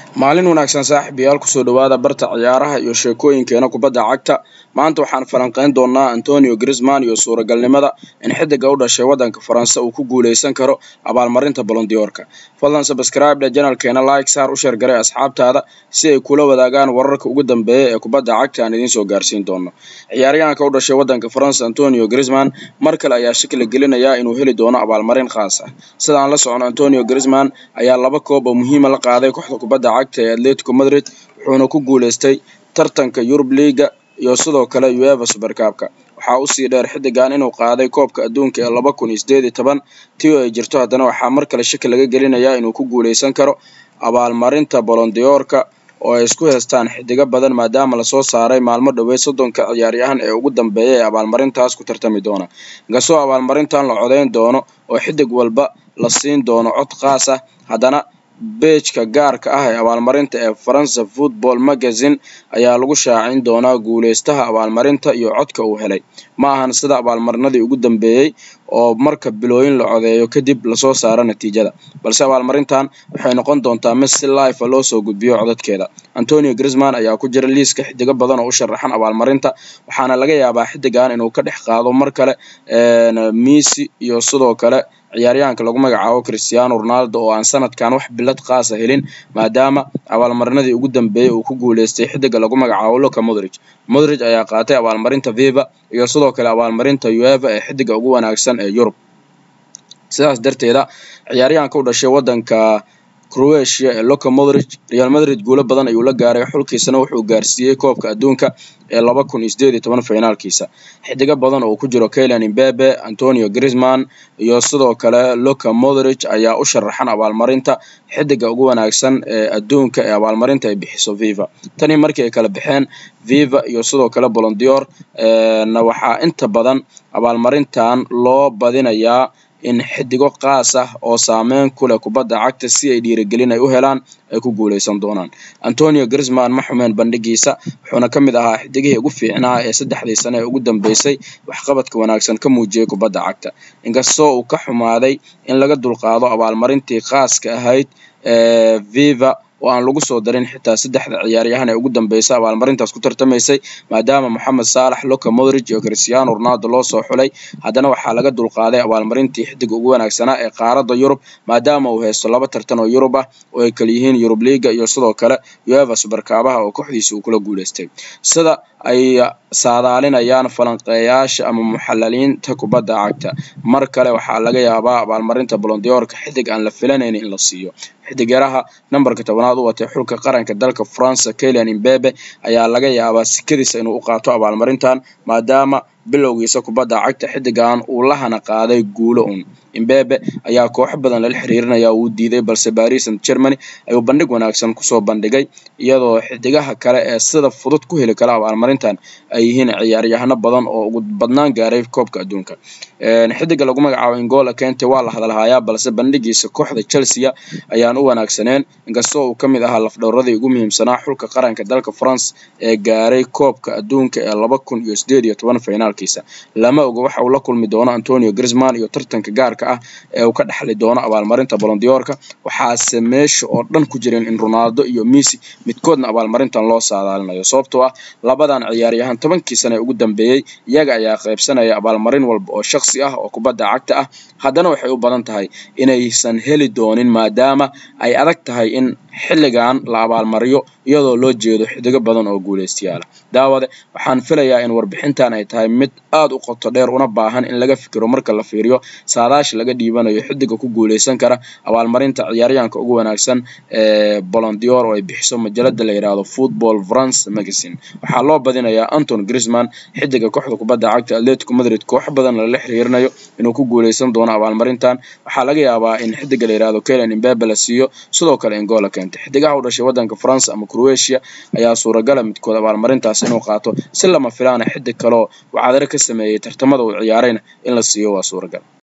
maalin wanaagsan saaxiibayaal kusoo dhawaada barta ciyaaraha iyo sheekooyinkeena kubadda cagta maanta waxaan falanqeyn doonaa antonio grisman iyo suuragalnimada in xidiga u dhashay waddanka faranse uu ku guuleysan karo abaalmarinta bolondiyoorka fadlan sabscribe janalkeena like saar u sheergaray asxaabtaada si ay kula wadaagaan wararka ugu dambeeya ee kubadda cagta aan idiin soo gaarsiin doono ciyaaryahanka u dhashay waddanka faranse antonio grisman mar kale ayaa shakila gelinayaa inuu heli doono abaalmarin khaas ah sida aan la socono antonio grisman ayaa laba koob oo muhiima la qaaday kooxda kubadda cagta ee atletico madrid wuxuuna ku guuleystay tartanka yurub liiga iyo sidoo kale ueva supercabka waxaa usii dheer xidigan inuu qaaday koobka adduunka ee laba kun iyo sideed iyo toban tii oo ay jirto haddana waxaa mar kale shaki laga gelinayaa inuu ku guuleysan karo abaalmarinta bolondiyoorka oo ay isku heystaan xidigo badan maadaama lasoo saaray maalmo dhoweed soddonka ciyaaryahan ee ugu dambeeya ee abaalmarintaas ku tartami doona inkastoo abaalmarintan la codeyn doono oo xidig walba la siin doono cod khaas ah haddana beejka gaarka ah ee abaalmarinta ee faransa football magazine ayaa lagu shaacin doonaa guuleystaha abaalmarinta iyo codka uu helay ma ahan sida abaalmarinadii ugu dambeeyey oo marka bilooyin la codeeyo kadib lasoo saaro natiijada balse abaalmarintan waxay noqon doontaa mid si life loo soo gudbiyo codadkeeda antonio grisman ayaa ku jira liiska xidigo badan oo u sharaxan abaalmarinta waxaana laga yaabaa xidigan inuu ka dhex qaado mar kale misi iyo sidoo kale ciyaaryahanka lagu magacaabo christiano ronaldo oo aan sanadkan wax bilad khaasa helin maadaama abaalmarinadii ugu dambeeyey uu ku guuleystay xidiga lagu magacaabo luka modrig modrig ayaa qaatay abaalmarinta viva iyo sidoo kale abaalmarinta ueva ee xidiga ugu wanaagsan ee yurub sidaas darteeda ciyaaryahanka u dhashay waddanka croatia ee luka modrig real madrid guulo badan ayuu la gaaray xulkiisana wuxuu gaarsiiyey koobka adduunka ee laba kun iyo sideed iyo toban finaalkiisa xidigo badan oo ku jiro kaylan imbebe antonio grisman iyo sidoo kale luka modrig ayaa u sharaxan abaalmarinta xidiga ugu wanaagsan ee adduunka ee abaalmarinta ay bixiso viva tani markii ay kala baxeen viva iyo sidoo kale bolondior na waxaa inta badan abaalmarintan loo badinayaa in xidigo qaas ah oo saameyn ku leh kubadda cagta si ay dhiirigelin ay u helaan ay ku guuleysan doonaan antonio grisman ma xumeen bandhigiisa wuxuuna ka mid ahaa xidigihii ugu fiicnaa ee saddexdii sane ee ugu dambeysay waxqabadka wanaagsan ka muujiyey kubadda cagta inkastoo uu ka xumaaday in laga dulqaado abaalmarintii khaaska ahayd ee viva oo aan lagu soo darin xitaa saddexda ciyaaryahan ee ugu dambeysay abaalmarintaas ku tartamaysay maadaama moxamed saalax luka modrig iyo christiano ronaldo loo soo xulay haddana waxaa laga dulqaaday abaalmarintii xidiga ugu wanaagsanaa ee qaaradda yurub maadaama uu haysto laba tartan oo yurub ah oo ay kala yihiin yurub liiga iyo sidoo kale ueva superkaabaha oo kooxdiisa uu kula guuleystay sida ay saadaalinayaan falanqeeyaasha ama muxalaliinta kubadda cagta mar kale waxaa laga yaabaa abaalmarinta bolondiyoorka xidig aan la filanayn in la siiyo xidigyaraha nambarka tobanaad u watay xulka qaranka dalka faransa kaylan imbebe ayaa laga yaabaa sikadiisa inuu u qaato abaalmarintan maadaama bilowgiisa kubadda cagta xidigan uu la hana qaaday guulo un imbebe ayaa kooxo badan lala xiriirinaya uu diiday balse paris and germany ayuu bandhig wanaagsan kusoo bandhigay iyadoo xidigaha kale ee sida fudud ku heli kara abaalmarintan ay yihiin ciyaaryahano badan oo ugu badnaan gaaray koobka adduunka xidiga lagu magacaabo ingola kente waa la hadalhayaa balse bandhigiisa kooxda chelsea ayaan u wanaagsaneen inkastoo uu ka mid ahaa lafdhowradii ugu muhiimsanaa xulka qaranka dalka france ee gaaray koobka adduunka ee laba kun iyo sideed iyo toban finaalkiisa lama oga waxa uu la kulmi doono antonio grisman iyo tartanka gaarka ah ee uu ka dhexli doono abaalmarinta bolondiyoorka waxaase meesha oo dhan ku jirin in ronaldo iyo misi midkoodna abaalmarintan loo saadaalinayo sababtoo ah labadan ciyaaryahan tobankii sane ee ugu dambeeyey iyaga ayaa qaybsanaya abaalmarin walba oo shaksi ah oo kubadda cagta ah haddana waxay u badan tahay inaysan heli doonin maadaama ay adag tahay in xilligan la abaalmariyo iyadoo loo jeedo xidigo badan oo guuleystayaala daawade waxaan filayaa in warbixintan ay tahay mid aad u qoto dheer una baahan in laga fikiro marka la fiiriyo saadaasha laga dhiibanayo xidiga ku guuleysan kara abaalmarinta ciyaaryahanka ugu wanaagsan ee bolondior oo ay bixiso majalada la yidhaahdo football france magazine waxaa loo badinayaa anton grisman xidiga kooxda kubadda cagta atletico madrid kooxo badan lala xiriirinayo inuu ku guuleysan doono abaalmarintan waxaa laga yaabaa in xidiga la yidhaahdo kaylan imbebe la siiyo sidoo kale ingola keenta xidigaha u dhashay waddanka france ama croatia ayaa suuragala midkood abaalmarintaas inuu qaato si lama filaana xidig kaleoo wacadare ka sameeyey tartamada uu ciyaarayna in la siiyo waa suuragal